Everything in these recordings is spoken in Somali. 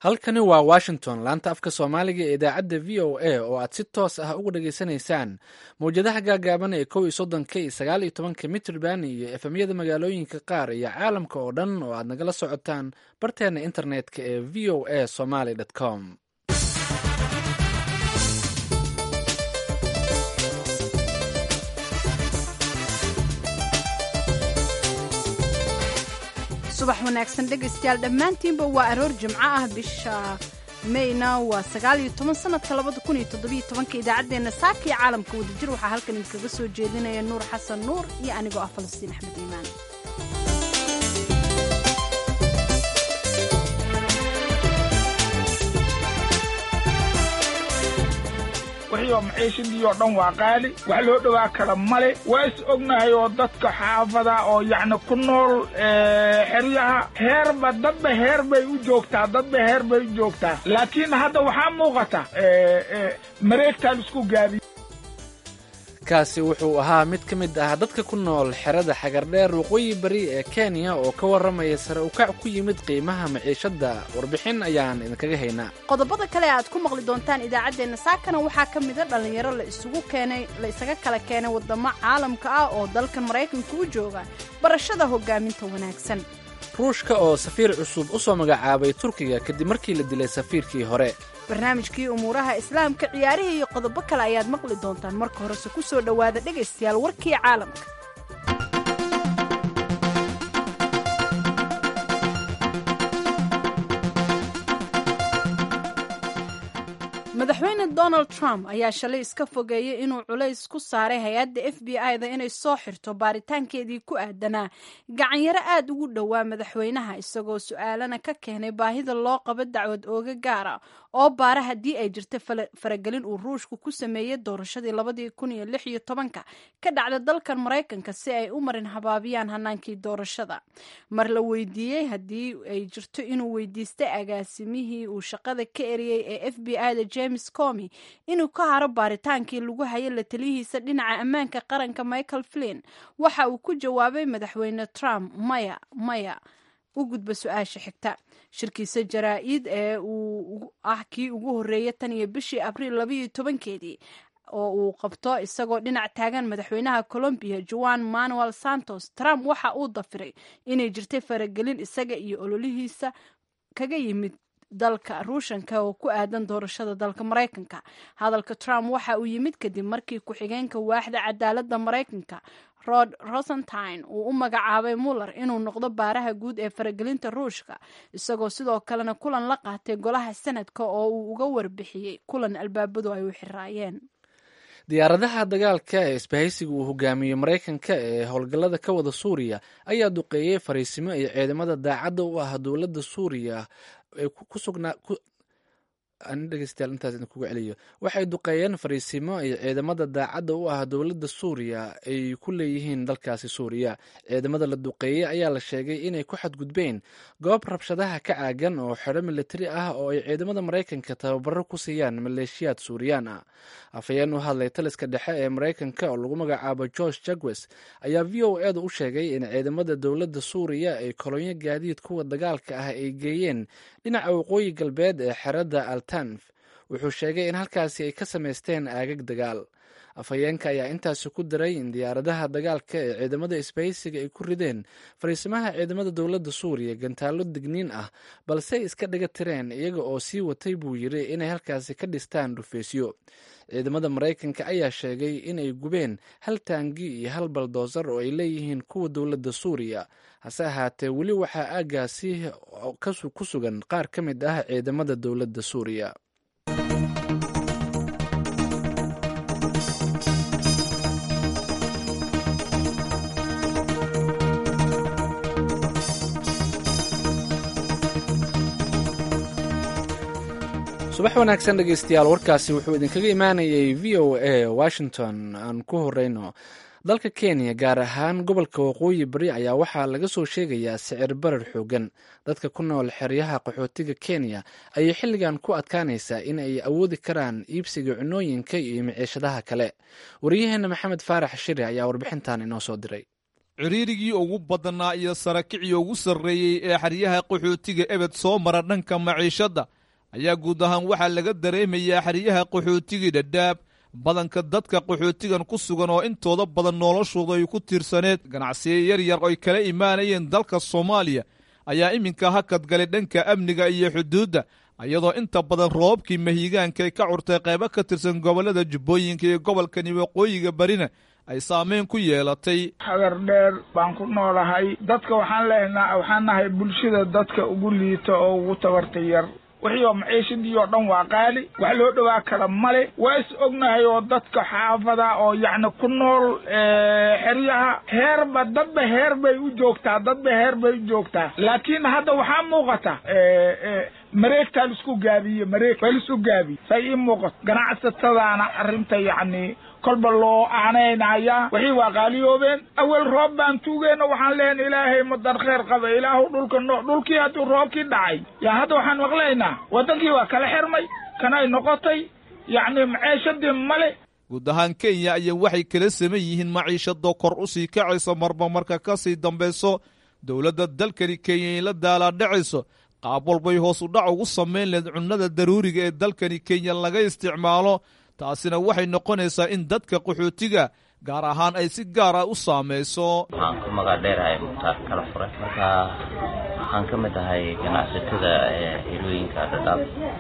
halkani waa washington laanta afka soomaaliga ee idaacadda v o a oo aad si toos ah uga dhageysanaysaan mawjadaha gaagaaban ee kow iyo soddonka iyo sagaal iyo tobanka mitrband iyo efemyada magaalooyinka qaar iyo caalamka oo dhan oo aad nagala socotaan barteena internetka ee v o a somaly com subax wanaagsan dhegaystayaal dhammaantiinba waa aroor jimco ah bisha mayna waa sagaal iyo toban sanadka labada kun iyo toddobiyo tobanka idaacaddeenna saaka iyo caalamka wadajir waxaa halkan idinkaga soo jeedinaya nuur xasan nuur iyo anigoo ah falastiin axmed iimaan wixii oo maciishadii oo dhan waa qaali wax loo dhowaa kara male waa is ognahay oo dadka xaafada oo yacni ku nool xeryaha heerba dadba heer bay u joogtaa dadba heer bay u joogtaa laakiin hadda waxaa muuqata mareegtaan isku gaabiy kaasi wuxuu ahaa mid ka mid ah dadka ku nool xerada xagardheer waqooyi bari ee kenya oo ka warramaya sare ukac ku yimid qiimaha maciishadda warbixin ayaan idinkaga haynaa qodobada kale aad ku maqli doontaan idaacaddeenna saakana waxaa ka mida dhallinyaro la isugu keenay la isaga kala keenay waddamo caalamka ah oo dalkan maraykanka u jooga barashada hoggaaminta wanaagsan ruushka oo safiir cusub u soo magacaabay turkiga kadib markii la dilay safiirkii hore barnaamijkii umuuraha islaamka ciyaarihii iyo qodobo kale ayaad maqli doontaan marka horese ku soo dhowaada dhegaystayaal warkii caalamka madaxweyne donald trump ayaa shalay iska fogeeyey inuu culays ku saaray hay-adda f b i-da inay soo xirto baaritaankeedii ku aadanaa gacanyaro aad ugu dhowaa madaxweynaha isagoo su-aalana ka keenay baahida loo qabo dacwad ooga gaara oo baara haddii ay jirta faragelin uu ruushku ku sameeyey doorashadii labadii kun iyo lix iyo tobanka ka dhacda dalkan maraykanka si ay u marin habaabiyaan hanaankii doorashada mar la weydiiyey haddii ay jirto inuu weydiistay agaasimihii uu shaqada ka eriyey ee f b i-da james comi inuu ka haro baaritaankii lagu hayay la taliyihiisa dhinaca ammaanka qaranka michael flin waxa uu ku jawaabay madaxweyne trump maya maya u gudba su-aasha xigta shirkiisa jaraa-id ee uu ah kii ugu horreeyay tan iyo bishii abriil labaiyo tobankeedii oo uu qabto isagoo dhinac taagan madaxweynaha colombiya joan manuel santos trump waxa uu dafiray inay jirtay faragelin isaga iyo ololihiisa kaga yimid dalka ruushanka oo ku aadan doorashada dalka maraykanka hadalka trump waxa uu yimid kadib markii ku-xigeenka waaxda cadaaladda maraykanka rod rosentine uu u magacaabay muller inuu noqdo baaraha guud ee faragelinta ruushka isagoo sidoo kalena kulan la qaatay golaha sanadka oo uu uga warbixiyey kulan albaabadu ay u xiraayeen diyaaradaha dagaalka ee isbahaysiga uu hogaamiyey maraykanka ee howlgallada ka wada suuriya ayaa duqeeyey fariisimo iyo ciidamada daacadda u ah dowladda suuriya waxay duqeeyeen fariisimo iyo ciidamada daacadda u ah dowladda suuriya ay ku leeyihiin dalkaasi suuriya ciidamada la duqeeyey ayaa la sheegay inay ku xadgudbeen goob rabshadaha ka caagan oo xero militari ah oo ay ciidamada maraykanka tababaro ku siiyaan maleeshiyaad suuriyaan ah afhayeen u hadlay taliska dhexe ee maraykanka oo lagu magacaabo george jagwes ayaa v o edu u sheegay in ciidamada dowladda suuriya ay kolonyo gaadiid kuwa dagaalka ah ay geeyeen dhinaca waqooyi galbeed ee xerada altanf wuxuu sheegay in halkaasi ay ka samaysteen aagag dagaal afhayeenka ayaa intaasi ku daray in diyaaradaha dagaalka ee ciidamada isbahaysiga ay ku rideen fariisimaha ciidamada dowladda suuriya gantaallo digniin ah balse ay iska dhiga tireen iyaga oo sii watay buu yiri inay halkaasi ka dhistaan dhufeysyo ciidamada maraykanka ayaa sheegay inay gubeen hal taangi iyo hal baldoosar oo ay leeyihiin kuwa dowladda suuriya hase ahaatee weli waxaa aaggaasi ku sugan qaar ka mid ah ciidamada dowladda suuriya subax wanaagsan dhegeystayaal warkaasi wuxuu idinkaga imaanayay v o a washington aan ku horeyno dalka kenya gaar ahaan gobolka waqooyi bari ayaa waxaa laga soo sheegayaa sicir barar xoogan dadka ku nool xeryaha qaxootiga kenya ayay xilligan ku adkaanaysaa in ay awoodi karaan iibsiga cunooyinka iyo maciishadaha kale waryaheena maxamed faarax shiri ayaa warbixintan inoo soo diray ciriirigii ugu badnaa iyo sarakicii ugu sarreeyey ee xeryaha qaxootiga ebed soo mara dhanka maciishadda ayaa guud ahaan waxaa laga dareemayaa xeryaha qaxootigii dhadhaab badanka dadka qaxootigan ku sugan oo intooda badan noloshooda ay ku tiirsaneed ganacsiyo yar yar oy kala imaanayeen dalka soomaaliya ayaa iminka hakad galay dhanka amniga iyo xuduudda iyadoo inta badan roobabkii mahiigaanka ay ka curtay qaybo ka tirsan gobollada jubbooyinka iyo gobolkani waqooyiga barina ay saameyn ku yeelatay hagar dheer baan ku noolahay dadka waxaan leenaa waxaan nahay bulshada dadka ugu liita oo ugu tabarta yar wixii oo maciishadii oo dhan waa qaali wax loo dhowaa kala male waa is ognahay oo dadka xaafada oo yacni ku nool xeryaha heerba dadba heer bay u joogtaa dadba heer bay u joogtaa laakiin hadda waxaa muuqata mareegtaa laisku gaabiye mareeg waa laisku gaabiye say ii muuqato ganacsatadaana arrinta yacni kolba loo aanaynayaa wixii waa qaaliyoobeen awel roob baan tuugeyna waxaan leeyn ilaahay madar kheer qaba ilaahu dhulka no dhulkii hadduu roobkii dhacay yaa hadda waxaan maqlaynaa waddankii waa kala xirmay kanay noqotay yacni maceeshadii male guud ahaan kenya ayaa waxay kala saman yihiin maciishadoo kor u sii kacayso marba marka ka sii dambayso dowladda dalkani kenya ay la daalaadhacayso qaab walbay hoos u dhac ugu samayn leed cunnada daruuriga ee dalkani kenya laga isticmaalo taasina waxay noqonaysaa in dadka qaxootiga gaar ahaan ay si gaara u saamayso waxaan ku magac dheerahay mukhtaar kala fure marka waxaan ka mid ahay ganacsatada helooyinka dhadhaab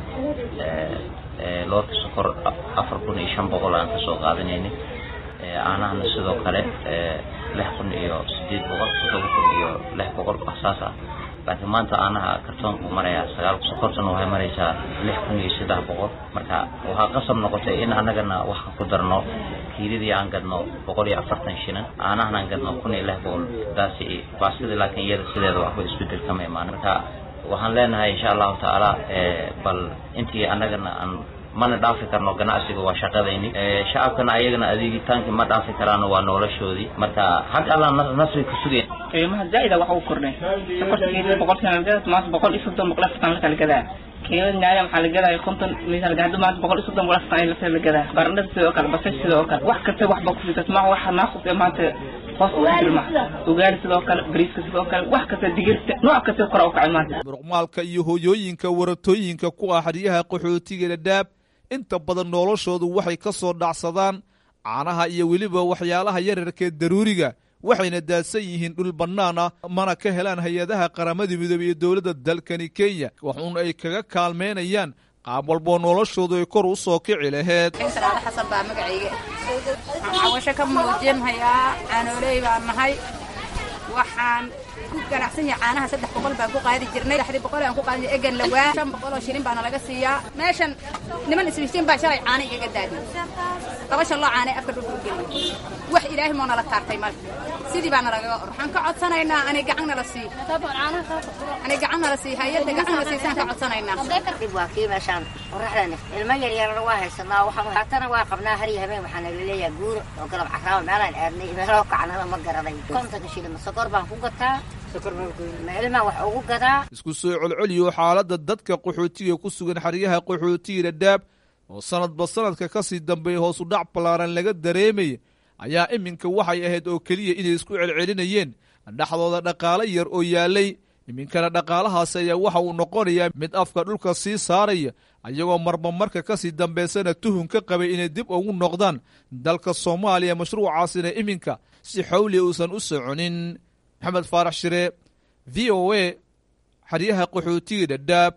loorka sokor afar kun iyo shan boqol aan kasoo qaadanayni aanahana sidoo kale lix kun iyo sideed boqol todoba kun iyo lix boqol saas ah laakiin maanta aanaha kartoonku marayaa sagaal sokortana waxay maraysaa lix kun iyo saddex boqol marka waxaa qasab noqotay in annagana wax ku darno kiiladii aan gadno boqol iyo afartan shinan aanahana aan gadno kun iyo lix boqol taasi baastidii laakiin iyada sideeda waxba isbedel kama imaan marka waxaan leenahay insha allahu tacaala bal intii annagana aan mana dhaafi karno ganacsiga waa shaqadayni shacabkana ayagana adeegitaankii ma dhaafi karaano waa noloshoodii marka xag alla nasri ku sugeen qiimaha zaa'ida waxa uu kordhay sokorta keedida boqolkiiba lagada maanta boqol iyo soddon boqol afartan la kala gadaa keedada nyaaya maxaa la gadaya konton miisaan hadda maanta boqol iyo soddon boqol afartan ay lafta la gadaa barandhada sidoo kale basasha sidoo kale wax kasta waxba ku fitas ma waxa naaqus ee maanta hoos ugu jirma ugaari sidoo kale bariiska sidoo kale wax kasta digirta nooc kasta kora u kacay maanta muruqmaalka iyo hooyooyinka waratooyinka ku ah xeryaha qaxootiga dhadhaab inta badan noloshoodu waxay ka soo dhacsadaan caanaha iyo weliba waxyaalaha yararkee daruuriga waxayna daadsan yihiin dhul bannaan ah mana ka helaan hay-adaha qaramada midoobey iyo dowladda dalkani kenya waxuun ay kaga kaalmaynayaan qaab walboo noloshoodu ay kor u soo kici laheyd salaado xasan baa magacayga waxaan cawasho ka muujinhayaa caanooley baan nahay waxaan ku ganacsan yahay caanaha saddex boqol baan ku qaadi jirnay saddexdii boqol aan ku qaadin egan lawaa shan boqol oo shilin baana laga siiyaa meeshan niman isbisiin baa shalay caana igaga daadiyey laba shan loo caanay afka dhulka u geliyey wax ilaahay moo nala taartay male sidii baana lagaga or waxaan ka codsanaynaa anay gacan nala sii anay gacan nala sii hay-adda gacan nala siisaan ka codsanaynaa dhib waa kii meeshaan qoraxdani ilmo yaryarana waa haysanaa haatana waa qabnaa har iyo habeen waxaana laleeyahay guuro oo galab caraaba meelaan aadnay meeloo kacnada ma garanay kontonka shilin sokor baan ku gataa meelmaan wax ugu gadaa isku soo colcoliyo xaaladda dadka qaxootiga ku sugan xeryaha qaxootiga dhadhaab oo sanadba sanadka ka sii dambeeya hoos u dhac ballaaran laga dareemaya ayaa iminka waxay ahayd oo keliya inay isku celcelinayeen dhexdooda dhaqaale yar oo yaalay iminkana dhaqaalahaasi ayaa waxa uu noqonayaa mid afka dhulka sii saaraya ayagoo marba marka ka sii dambaysana tuhun ka qabay inay dib ugu noqdaan dalka soomaaliya mashruucaasina iminka si xawli uusan u soconin maxamed faarax shire v o a xeryaha qaxootiga dhadhaab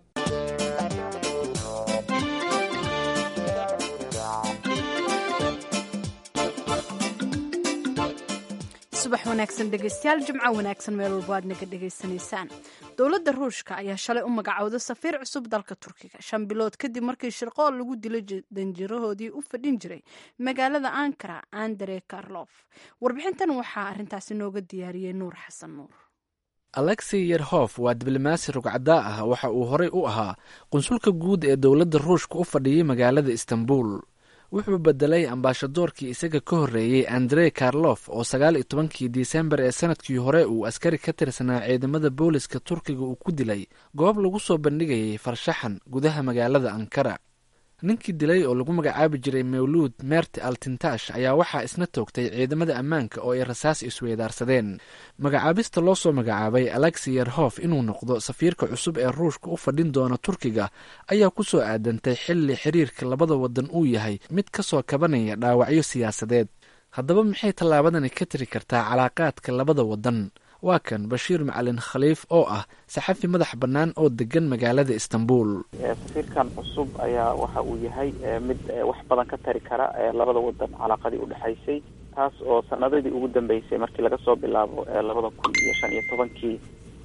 subax wanaagsan dhegeystayaal jimco wanaagsan meel walbo aad naga dhegaysanaysaan dowladda ruushka ayaa shalay u magacowday safiir cusub dalka turkiga shan bilood kadib markii shirqool lagu dilay danjirahoodii u fadhin jiray magaalada ankara andre karlof warbixintan waxaa arintaasi nooga diyaariyey nuur xasan nuur alexi yerhof waa diblomaasi rugcadaa ah waxa uu horey u ahaa qunsulka guud ee dowladda ruushka u fadhiyey magaalada istanbul wuxuu bedelay ambaashadoorkii isaga ka horreeyey andre karlof oo sagaal iyo tobankii disembar ee sanadkii hore uu askari ka tirsanaa ciidamada booliska turkiga uu ku dilay goob lagu soo bandhigayay farshaxan gudaha magaalada ankara ninkii dilay oo lagu magacaabi jiray mawluud meerti altintash ayaa waxaa isna toogtay ciidamada ammaanka oo ay rasaas isweydaarsadeen magacaabista loo soo magacaabay alexi yerhof inuu noqdo safiirka cusub ee ruushka u fadhin doona turkiga ayaa ku soo aadantay xilli xiriirka labada wadan uu yahay mid ka soo kabanaya dhaawacyo siyaasadeed haddaba maxay tallaabadani ka tiri kartaa calaaqaadka labada wadan waa kan bashiir macalin khaliif oo ah saxafi madax bannaan oo degan magaalada istanbul safiirkan cusub ayaa waxa uu yahay mid wax badan ka tari kara labada wadan calaaqadii udhexaysay taas oo sanadadii ugu dambeysay markii laga soo bilaabo labada kun iyo shan iyo tobankii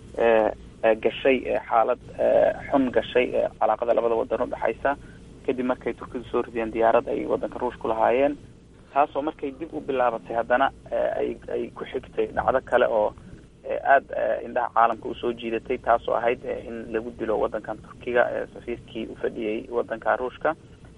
gashay xaalad xun gashay calaaqada labada wadan udhexaysa kadib markay turkidu soo rideen diyaarad ay wadanka ruushku lahaayeen taasoo markay dib u bilaabatay haddana ay ay ku xigtay dhacdo kale oo aada indhaha caalamka usoo jiidatay taasoo ahayd in lagu dilo wadankan turkiga safiirkii ufadhiyey wadanka ruushka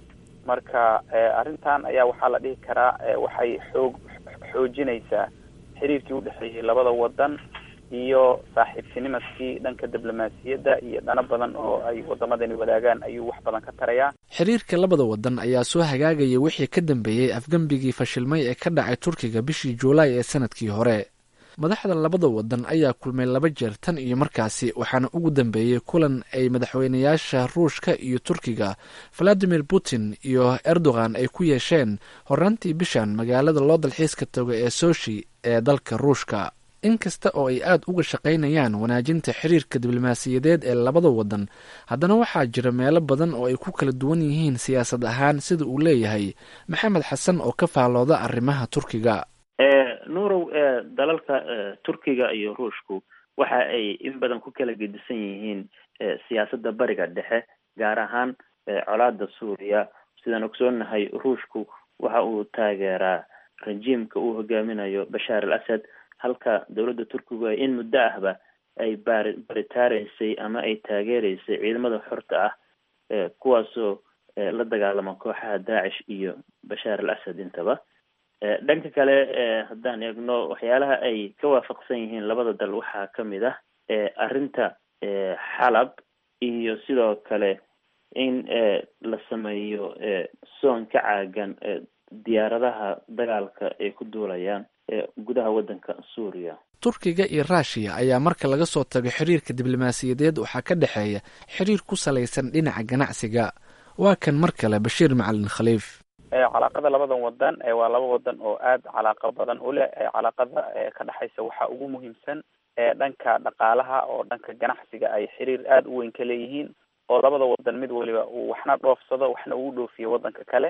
marka arrintan ayaa waxaa la dhihi karaa waxay xoog xoojinaysaa xiriirkii udhexeeyey labada wadan iyo saaxiibtinimadkii dhanka diblomaasiyadda iyo dhano badan oo ay wadamadani wadaagaan ayuu wax badan ka tarayaa xiriirka labada wadan ayaa soo hagaagaya wixii ka dambeeyey afgembigii fashilmay ee ka dhacay turkiga bishii juulaay ee sanadkii hore madaxda labada wadan ayaa kulmay laba jeer tan iyo markaasi waxaana ugu dambeeyey kulan ay madaxweynayaasha ruushka iyo turkiga valadimir putin iyo erdogan ay ku yeesheen horaantii bishan magaalada loo dalxiiska tago ee soshi ee dalka ruushka inkasta oo ay aada uga shaqaynayaan wanaajinta xiriirka diblomaasiyadeed ee labada wadan haddana waxaa jira meelo badan oo ay ku kala duwan yihiin siyaasad ahaan sida uu leeyahay maxamed xasan oo ka faallooda arrimaha turkiga nuurow dalalka turkiga iyo ruushku waxa ay in badan ku kala gedisan yihiin siyaasadda bariga dhexe gaar ahaan colaada suuriya sidaan ogsoonnahay ruushku waxa uu taageeraa rajiimka uu hogaaminayo bashaar al asad halka dowladda turkigu ay in muddo ahba ay baari baritaaraysay ama ay taageereysay ciidamada xorta ah kuwaasoo la dagaalama kooxaha daacish iyo bashaar al asad intaba dhanka kale haddaan eegno waxyaalaha ay ka waafaqsan yihiin labada dal waxaa kamid ah arrinta xalab iyo sidoo kale in la sameeyo soon ka caagan diyaaradaha dagaalka ay ku duulayaan gudaha waddanka suuriya turkiga iyo ruushiya ayaa marka laga soo tago xiriirka diblomaasiyadeed waxaa ka dhexeeya xiriir ku salaysan dhinaca ganacsiga waa kan mar kale bashiir macalin khaliif calaaqada labadan wadan waa laba wadan oo aada calaaqa badan u leh calaaqada ka dhexaysa waxaa ugu muhiimsan dhanka dhaqaalaha oo dhanka ganacsiga ay xiriir aada u weyn ka leeyihiin oo labada wadan mid waliba uu waxna dhoofsado waxna ugu dhoofiyo wadanka kale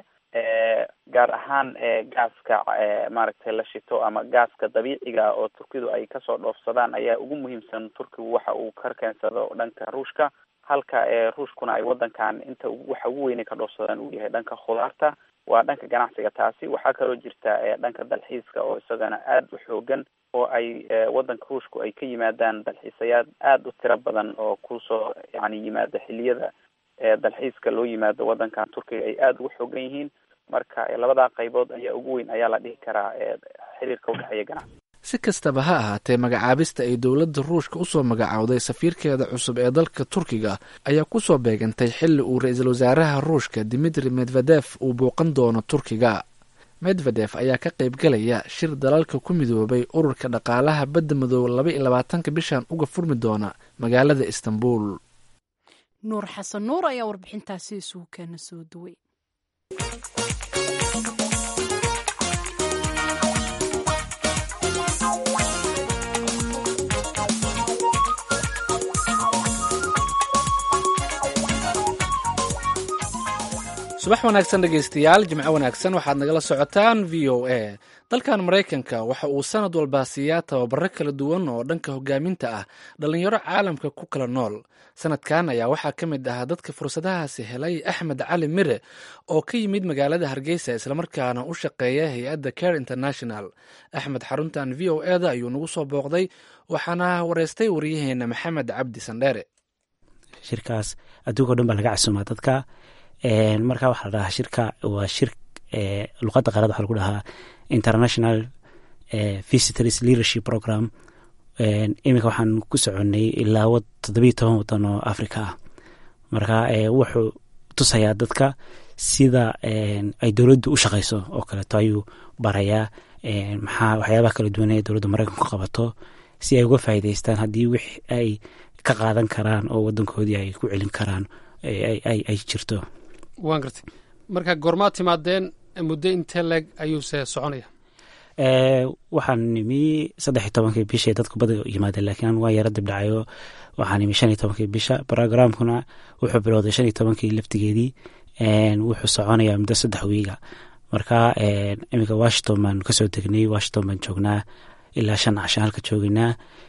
gaar ahaan gaaska maaragtay la shito ama gaaska dabiiciga oo turkidu ay kasoo dhoofsadaan ayaa ugu muhiimsan turkigu waxa uu ka keensado dhanka ruushka halka ruushkuna ay wadankan inta waxa ugu weynay ka dhoofsadaan uu yahay dhanka khudaarta waa dhanka ganacsiga taasi waxaa kaloo jirta dhanka dalxiiska oo isagana aada u xoogan oo ay wadanka ruushku ay ka yimaadaan dalxiisayaad aada u tiro badan oo kusoo yani yimaada xiliyada dalxiiska loo yimaado wadankan turkiga ay aada ugu xoogan yihiin marka labadaa qaybood ayaa ugu weyn ayaa la dhihi karaa xiriirka udhexeeya ganacsi si kastaba ha ahaatee magacaabista ay dowladda ruushka usoo magacowday safiirkeeda cusub ee dalka turkiga ayaa kusoo beegantay xilli uu ra-iisul wasaaraha ruushka dimitri medvedef uu bouqan doono turkiga medvedef ayaa ka qaybgalaya shir dalalka ku midoobay ururka dhaqaalaha badda madoobe laba iyo labaatanka bishan uga furmi doona magaalada istanbul nuur xasan nuur ayaa warbixintaasi isugu keena soo duway subax wanaagsan dhegaystayaal jimco wanaagsan waxaad nagala socotaan v o a dalkan maraykanka waxa uu sanad walba siiyaa tababaro kala duwan oo dhanka hogaaminta ah dhallinyaro caalamka ku kala nool sanadkan ayaa waxaa ka mid ahaa dadka fursadahaasi helay axmed cali mire oo ka yimid magaalada hargeysa islamarkaana u shaqeeya hay-adda care international axmed xaruntan v o e da ayuu nagu soo booqday waxaana wareystay waryaheena maxamed cabdi sandheere shirkaas adduunka o dhan baa laga casuumaa dadka marka waxaa la dhahaa shirka waa shir luqadda qaarad waxaa lagu dhahaa international visitors leadership program iminka waxaan ku soconay ilaa toddobiyo toban wadan oo africa ah marka wuxuu tusayaa dadka sida ay dowladdu u shaqayso oo kaleeto ayuu barayaa maxaa waxyaabaha kala duwan ee dowladda maraykanku qabato si ay uga faa'iidaystaan haddii wix ay ka qaadan karaan oo wadankoodii ay ku celin karaan ay jirto waan gartay marka goormaad timaadeen muddo intee leeg ayuuse soconaya waxaan nimi saddex iyo tobankii bishay dadku bada yimaadeen laakiin waa yaro dibdhacayo waxaan nimi shan iyo tobankii bisha brogramkuna wuxuu bilowday shan iyo tobankii laftigeedii wuxuu soconayaa muddo saddex wiiga marka iminka washington baan kasoo degnay washington baan joognaa ilaa shan cashan halka joogeynaa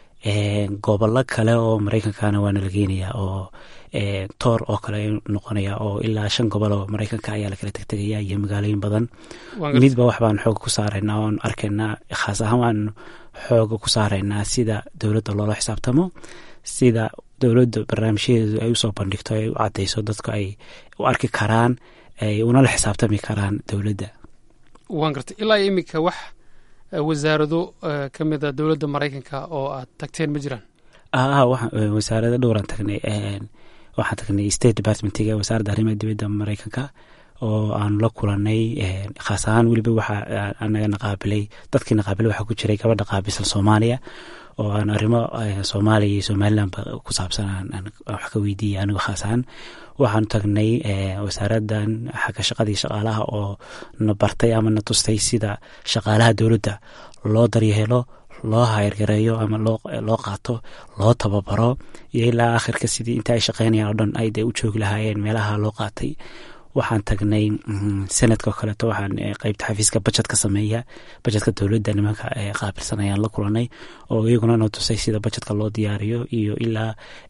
gobollo kale oo maraykankana waana la geenaya oo toor oo kale noqonaya oo ilaa shan gobol oo maraykanka ayaa lakala tegtegaya iyo magaalooyin badan midba wax baan xooga ku saaraynaa oon arkaynaa khaas ahaan waan xooga ku saaraynaa sida dowladda loola xisaabtamo sida dowladda barnaamijyadeedu ay usoo bandhigto ay u cadeyso dadku ay u arki karaan ay unala xisaabtami karaan dowladda waan gartay ilaa iminka wax wasaarado ka mida dowladda maraykanka oo aad tagteen ma jiraan wasaarado dhowraan tagnay waxaan tagnay state departmentiga wasaaradda arrimaha dibadda maraykanka oo aan la kulanay khaas ahaan weliba waxaa anaga naqaabilay dadkii naqaabilay waxaa ku jiray gabadha qaabilsan soomaaliya oo aan arrimo soomaaliya iyo somalilandba ku saabsan aan wax ka weydiiyay anigo khaas ahaan waxaan tagnay wasaaraddan xagga shaqadii shaqaalaha oo na bartay ama na tustay sida shaqaalaha dowladda loo daryeelo loo hayrgareeyo ama loo qaato loo tababaro iyo ilaa akhirka sidii inta ay shaqeynayaan oo dhan ay dee u joogi lahaayeen meelaha loo qaatay waxaan tagnay sanadka oo kaleeto waxaan qeybta xafiiska bajetka sameeya bajetka dowladda nimanka qaabilsan ayaan la kulanay oo iyaguna na tusay sida bajetka loo diyaariyo iyo ilaa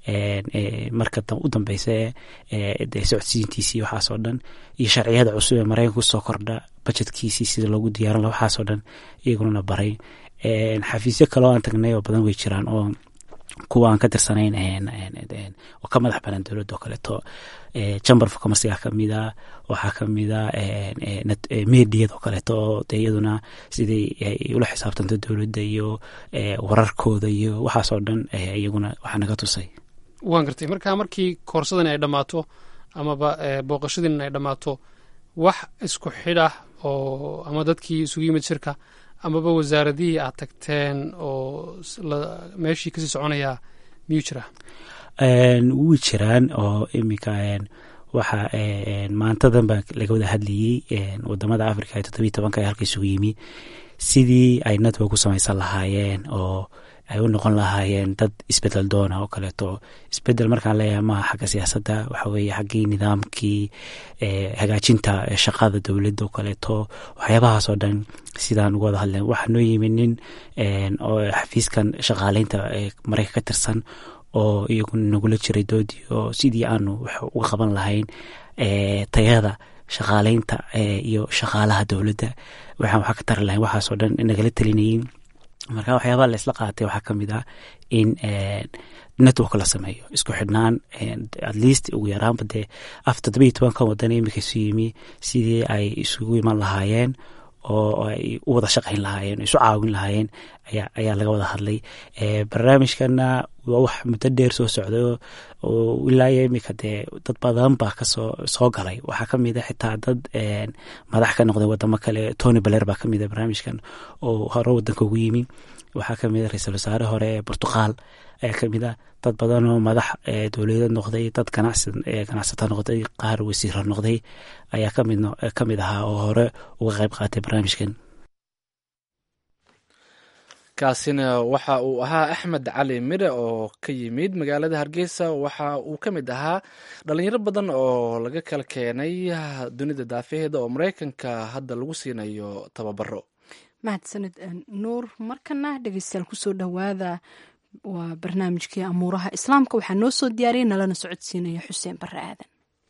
marka u dambeysa de socodsiintiisii waxaas oo dhan iyo sharciyada cusub ee maraykanka kusoo kordha bajetkiisii sida loogu diyaarin laha waxaas oo dhan iyaguna na baray xafiisyo kaleo aan tagnay oo badan way jiraan oo kuwa aan ka tirsanayn oo ka madax banaan dowladda oo kaleeto chamber of commerciga kamida waxaa kamida mediyad oo kaleeto oo de iyaduna sidai ay ula xisaabtanto dowladda iyo wararkooda iyo waxaas oo dhan iyaguna waxaa naga tusay waan gartay marka markii koorsadani ay dhammaato amaba booqashadiin ay dhammaato wax isku xidha oo ama dadkii isugu yimid shirka amaba wasaaradihii aad tagteen oo meeshii kasii soconayaa miyuu jiraa wuu jiraan oo iminka waxa maantadan baa laga wada hadlayey wadamada africa ee toddobiyi tobanka ee halka isugu yimi sidii ay network ku samaysan lahaayeen oo ay u noqon lahaayeen dad isbedel doona oo kaleeto isbedel markaan leeyahay maaha xagga siyaasadda waxa weeye xaggii nidaamkii hagaajinta shaqada dowladda oo kaleeto waxyaabahaas oo dhan sidaan uga wada hadleen waxaa noo yimi nin oo xafiiskan shaqaaleynta maraykan ka tirsan oo iyagu nagula jiray doodii oo sidii aanu wax uga qaban lahayn tayada shaqaaleynta iyo shaqaalaha dowladda waxaan waxaa ka tari lahayn waxaasoo dhan nagala telinayin marka waxyaabaha la isla qaatay waxaa kamid ah in network la sameeyo isku xidhnaan at least ugu yaraanba dee af toddoba iyo tobankan wadan imika isu yimi sidii ay isugu iman lahaayeen oo ay u wada shaqayn lahaayeen isu caawin lahaayeen ayaa laga wada hadlay barnaamijkana waa wax muddo dheer soo socday oo ilaa iyo imika dee dad badan baa kasoo soo galay waxaa kamid a xitaa dad madax ka noqday wadamo kale tony baler baa kamid a barnaamijkan oo hore wadanka ugu yimi waxaa kamid a ra-iisul wasaare hore ee portuqal ayaa kamid a dad badan oo madax dowladeed noqday dad ganacsata noqday qaar wasiira noqday ayaa kamid ahaa oo hore uga qayb qaatay barnaamijkan kaasina waxa uu ahaa axmed cali mire oo ka yimid magaalada hargeysa waxa uu ka mid ahaa dhalinyaro badan oo laga kala keenay dunida daafaheeda oo maraykanka hadda lagu siinayo tababaro mahadsanid nuur markana dhegeystayaal kusoo dhowaada waa barnaamijkii amuuraha islaamka waxaa noo soo diyaariyay nalana socodsiinaya xuseen bare aadan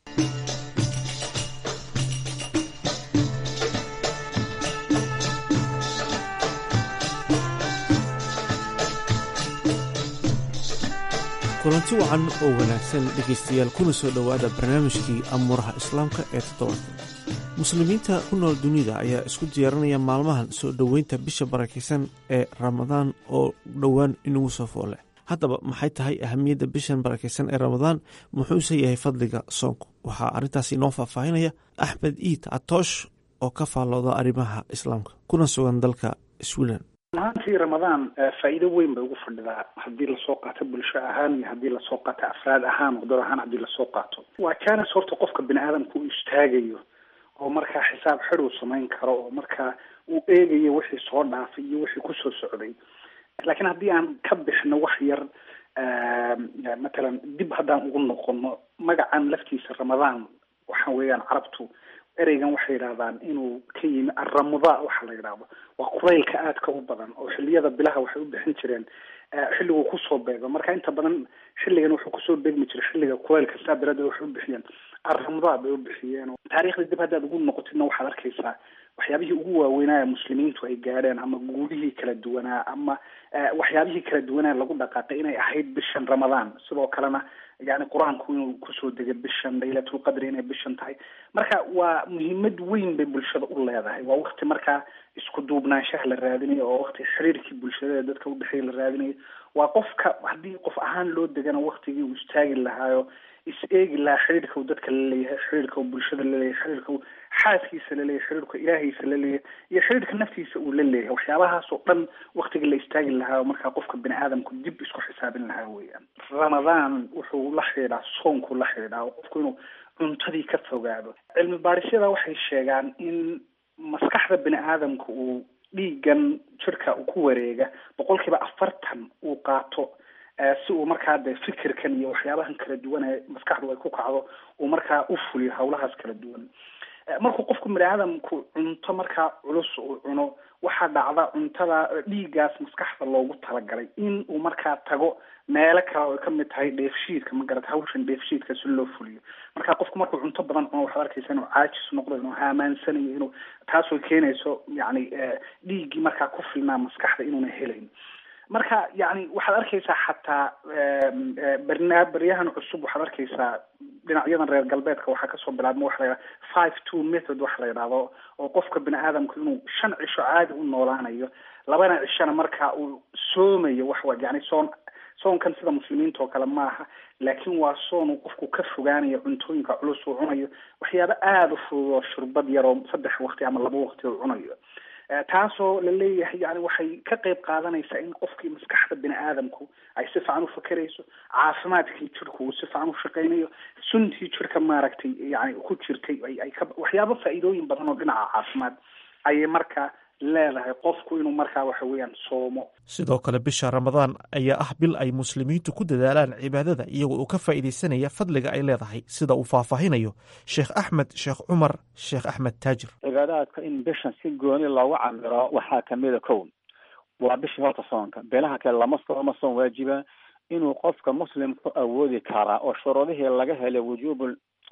kulanti wacan oo wanaagsan dhegaystayaal kuna soo dhowaada barnaamijkii amuuraha islaamka ee toddobaadka muslimiinta ku nool dunida ayaa isku diyaarinaya maalmahan soo dhoweynta bisha barakaysan ee ramadaan oo dhowaan inagu soo foole haddaba maxay tahay ahamiyadda bishan barakeysan ee ramadaan muxuuse yahay fadliga soonku waxaa arrintaasi inoo faahfaahinaya axmed iid catoosh oo ka faallooda arrimaha islaamka kuna sugan dalka sweden ahaantii ramadaan faa'iido weyn bay ugu fadhidaa haddii lasoo qaato bulsho ahaan iyo haddii lasoo qaato afraad ahaan wadad ahaan haddii lasoo qaato waa jaanis horta qofka bini aadamka uu istaagayo oo markaa xisaab xid uu samayn karo oo markaa uu eegayo wixii soo dhaafay iyo wixii kusoo socday laakiin haddii aan ka bixno wax yar matalan dib haddaan ugu noqono magacan laftiisa ramadaan waxa weeyaan carabtu ereygan waxay yidhahdaan inuu ka yimi aramuda waxa la yidhahdo waa quraylka aadka u badan oo xiliyada bilaha waxay u bixin jireen xilliguu kusoo beego marka inta badan xilligan wuxuu kusoo beegmi jiray xilliga quraylka saa daraaddeed waxay u bixiyeen aramuda bay u bixiyeen taariikhda dib haddaad ugu noqotidna waxaad arkaysaa waxyaabihii ugu waaweynaa muslimiintu ay gaadheen ama guulihii kala duwanaa ama waxyaabihii kala duwanaa lagu dhaqaaqay inay ahayd bishan ramadaan sidoo kalena yani qur-aanku inuu kusoo degay bishan laylatulqadri inay bishan tahay marka waa muhiimad weyn bay bulshada u leedahay waa wakti markaa isku duubnaanshaha la raadinayo oo wakti xiriirkii bulshada ee dadka udhexeeya la raadinayo waa qofka haddii qof ahaan loo degana waktigii uu istaagi lahaayo is eegi lahaa xiriirka uu dadka laleeyahay xiriirka uu bulshada laleeyahay xiriirka uu xaaskiisa laleeyahay xiriirka ilaahiisa laleeyahay iyo xiriirka naftiisa uu la leeyahay waxyaabahaas oo dhan waktiga la istaagi lahaa oo markaa qofka bini aadamku dib isku xisaabin lahaa weeyaan ramadaan wuxuu la xidhiidhaa soonku la xidhiidhaa oo qofku inuu cuntadii ka fogaado cilmi baadhisyada waxay sheegaan in maskaxda bini aadamka uu dhiigan jirka uu ku wareega boqol kiiba afartan uu qaato si uu markaa de fikirkan iyo waxyaabahan kala duwan ee maskaxdu ay ku kacdo uu markaa u fuliyo hawlahaas kala duwan markuu qofku bini aadamku cunto markaa culus uu cuno waxaa dhacda cuntada dhiiggaas maskaxda loogu talagalay in uu markaa tago meelo kale oo kamid tahay dheefshiidka ma garata hawshan dheefshiidka si loo fuliyo marka qofku markuu cunto badan cuno waxaad arkaysa inuu caajis noqdo inuu haamaansanayo inuu taasoo keenayso yani dhiiggii markaa ku filnaa maskaxda inuuna helayn marka yani waxaad arkaysaa xataa barna baryahan cusub waxaad arkaysaa dhinacyadan reer galbeedka waxaa kasoo bilaabma waxa la yidhaha five two method waxa la yidhahdo oo qofka bini aadamku inuu shan cisho caadi u noolaanayo labana cishona markaa uu soomayo waxwa yani soon soonkan sida muslimiinta oo kale maaha laakiin waa soon uu qofku ka fogaanayo cuntooyinka culus uu cunayo waxyaabo aada u fudud oo shurbad yar oo saddex waqti ama laba waqti uu cunayo taasoo la leeyahay yani waxay ka qayb qaadanaysaa in qofkii maskaxda bini aadamku ay si fiican u fakerayso caafimaadkii jirku uu si fiican u shaqaynayo suntii jirka maaragtay yani ku jirtay ay ay ka waxyaabo faa'iidooyin badan oo dhinaca caafimaad ayay markaa leedahay qofku inuu markaa waxa weeyaan soomo sidoo kale bisha ramadaan ayaa ah bil ay muslimiintu ku dadaalaan cibaadada iyagoo uu ka faa'iidaysanaya fadliga ay leedahay sida uu faahfaahinayo sheekh axmed sheekh cumar sheekh axmed taajir cibaadaadka in bishan si gooni loogu camiro waxaa kamida kow waa bishii horta soonka beelaha kale lama sooma soon waajiba inuu qofka muslimku awoodi karaa oo shuruudihii laga helay wujuubu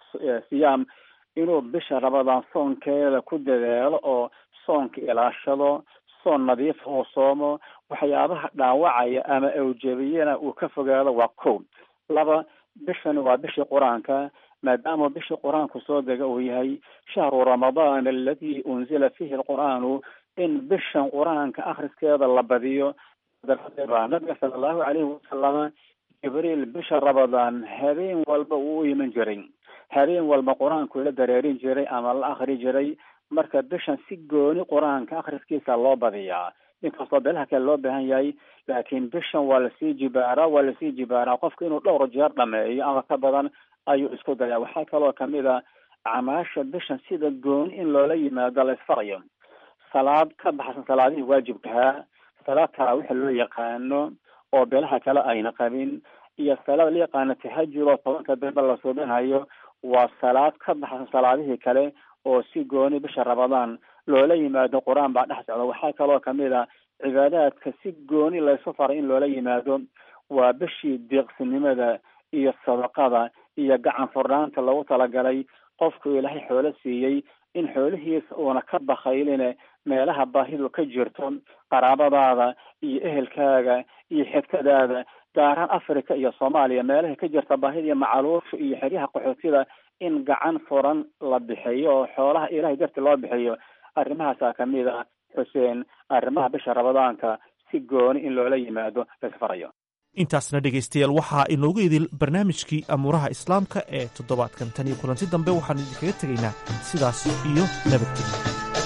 siyaam inuu bisha ramadaan soonkeeda ku dadaalo oo soonka ilaashado soon nadiifa uu soomo waxyaabaha dhaawacaya ama awjabiyana uu ka fogaado waa kow laba bishani waa bishii qur-aanka maadaama bishii qur-aanku soo dega uu yahay shahru ramadaan aladi unzila fihi alqur'aanu in bishan qur-aanka akhriskeeda la badiyo daraaddeed baa nabiga sala allahu calayhi wasalama jibriil bisha ramadaan habeen walba uu u iman jiray habeen walba qur-aanku la dareerin jiray ama la akri jiray marka bishan si gooni qur-aanka akhriskiisa loo badiyaa inkastoo beelaha kale loo baahan yahay laakiin bishan waa lasii jibaaraa waa lasii jibaaraa qofka inuu dhowr jeer dhameeyo ama ka badan ayuu isku dayaa waxaa kaloo kamid a acmaasha bishan sida gooni in loola yimaado la isfarayo salaad ka baxsan salaadihii waajibkahaa salaad taraawiix loo yaqaano oo beelaha kale ayna qabin iyo salaad la yaqaano tahajud oo tobanka dambe la suubinayo waa salaad ka baxsan salaadihii kale oo si gooni bisha ramadaan loola yimaado qur-aan baa dhex socda waxaa kaloo kamid a cibaadaadka si gooni laysu faray in loola yimaado waa bishii deeqsinimada iyo sadaqada iyo gacan furnaanta lagu talagalay qofku ilaahay xoolo siiyey in xoolihiisa uuna ka bakayline meelaha baahidu ka jirto qaraabadaada iyo ehelkaaga iyo xigtadaada gaaraan africa iyo soomaaliya meelaha ka jirta baahida iyo macaluusha iyo xeryaha qaxootida in gacan furan la bixiyo oo xoolaha ilahay darti loo bixiyo arrimahaasaa kamid ah xuseen arrimaha bisha ramadaanka si gooni in loola yimaado laisfarayo intaasna dhegaystayaal waxaa inoogu idil barnaamijkii amuuraha islaamka ee toddobaadkan tan iyo kulanti dambe waxaanu idinkaga tegaynaa sidaas iyo nabadgelyo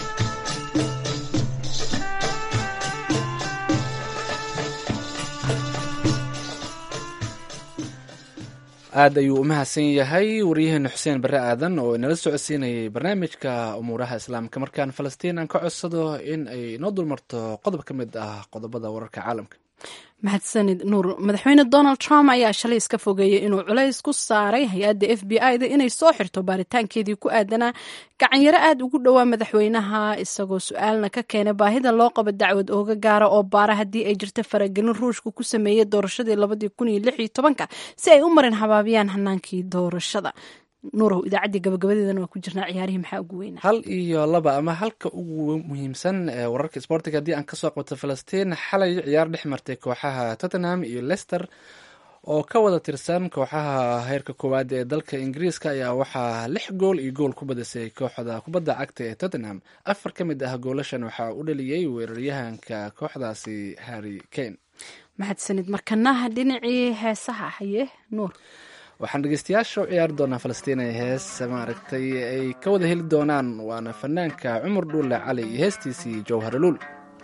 aad ayuu u mahadsan yahay waryaheena xuseen barre aadan oo inala socodsiinayay barnaamijka umuuraha islaamka markaan falastiin aan ka codsado in ay inoo dulmarto qodob ka mid ah qodobada wararka caalamka mahadsanid nuur madaxweyne donald trump ayaa shalay iska fogeeyey inuu culays ku saaray hay-adda f b i da inay soo xirto baaritaankeedii ku aadanaa gacanyaro aad ugu dhowaa madaxweynaha isagoo su-aalna ka keenay baahida loo qabo dacwad ooga gaara oo baara haddii ay jirto faragelin ruushka ku sameeyey doorashadii labadii kun iyo lix iyo tobanka si ay u marin habaabiyaan hanaankii doorashada nuurow idaacaddii gabagabadeedana waa ku jirnaa ciyaarihii maxaa ugu weynaa hal iyo laba ama halka ugu muhiimsan ee wararka sboortiga haddii aan kasoo qabto falastiin xalay ciyaar dhex martay kooxaha tottenham iyo leicester oo ka wada tirsan kooxaha heerka koowaad ee dalka ingiriiska ayaa waxaa lix gool iyo gool ku badisay kooxda kubadda cagta ee tottenham afar ka mid ah goolashan waxaa u dhaliyey weeraryahanka kooxdaasi harry kane mahadsanid markanaha dhinacii heesaha haye nuur waxaan dhegeystayaasha u ciyaari doonaa falastiin ee hees maaragtay ay ka wada heli doonaan waana fanaanka cumar dhuulle cali iyo heestiisii jowharaluul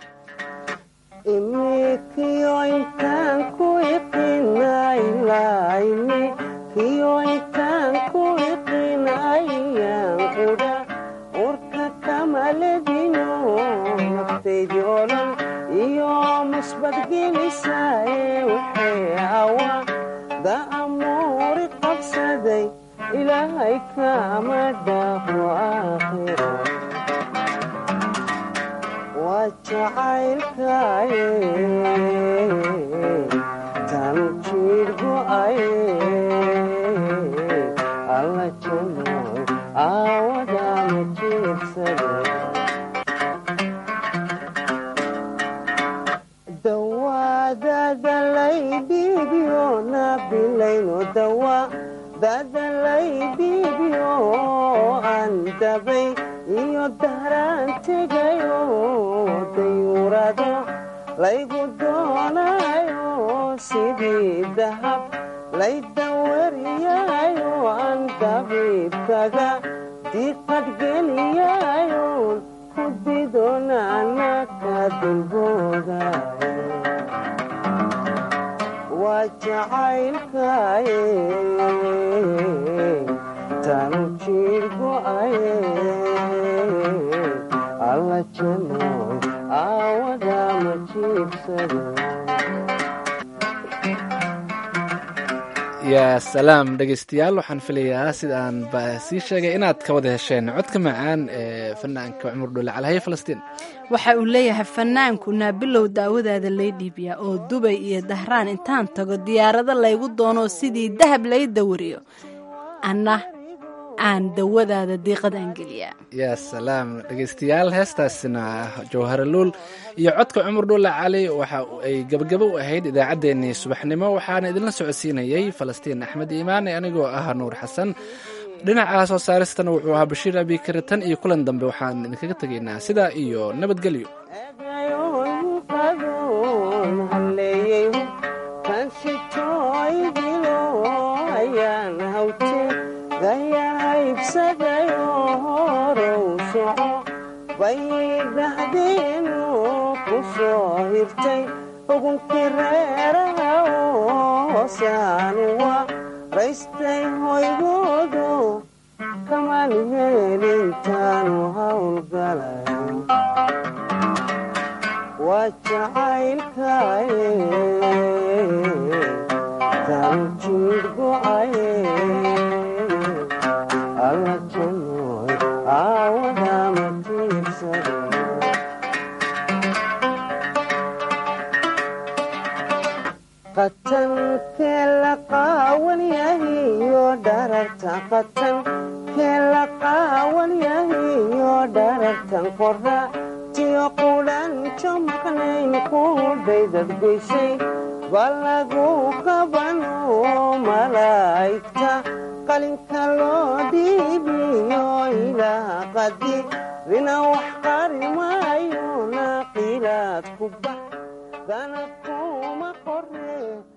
daamuri qabsaday ilaahay kama dhaafo aakhiro waa jacaylkaye tan jiir go'aye alla janoy aawadama jiirsade dawadadalaydiibyo nabilayno dawa dadalaydiibyo aan dabay iyo dahraan tegayo dayuurado laygu doonayo sidii dahab laydawariyayo aan dabiibkaga diqadgeliyayo ku didonaanaka dulboodayo waa jacaylkaye tanu jiir go'aye alla janoy aawadama jiibsado yaa salaam dhegeystayaal waxaan filayaa sidaan ba sii sheegay inaad ka wada hesheen codka macaan ee fanaanka cumar dhulle calhaye falastiin waxa uu leeyahay fanaanku naabilow daawadaada lay dhiibiyaa oo dubay iyo dahraan intaan tago diyaarado laygu doono sidii dahab lay dawariyo anna aan dawadaada diiqadaan geliyaa yaa salaam dhegeystayaal heestaasina jawharaluul iyo codka cumar dhuulle cali waxa ay gabagabo u ahayd idaacaddeenii subaxnimo waxaana idinla socodsiinayey falastiin axmed iimaan anigoo ah nuur xasan dhinaca soo saaristana wuxuu ahaa bashiir abikare tan iyo kulan dambe waxaan idinkaga tegaynaa sidaa iyo nabadgelyo gayahaybsadayo horow soco bay dhahdeenu ku soo hirtay xugunkii reeraha hoosaanwa raystay hoygoodo kamaan heelintaanu howlgalay waa jacaylkaye tan jiir go'aye alla janoy aawadama tiirsade qatankee la qaawan yahiyo dhararta qatan kee la qaawan yahiyo dharartan qora tiyo qudhanjo maqnayn kudhaydad goysay balagu qabano malaa'igta qalinka loo dhiibiyo ilaa qadi rina wax qari maayo naaqilaad ku bax danab kuma qoree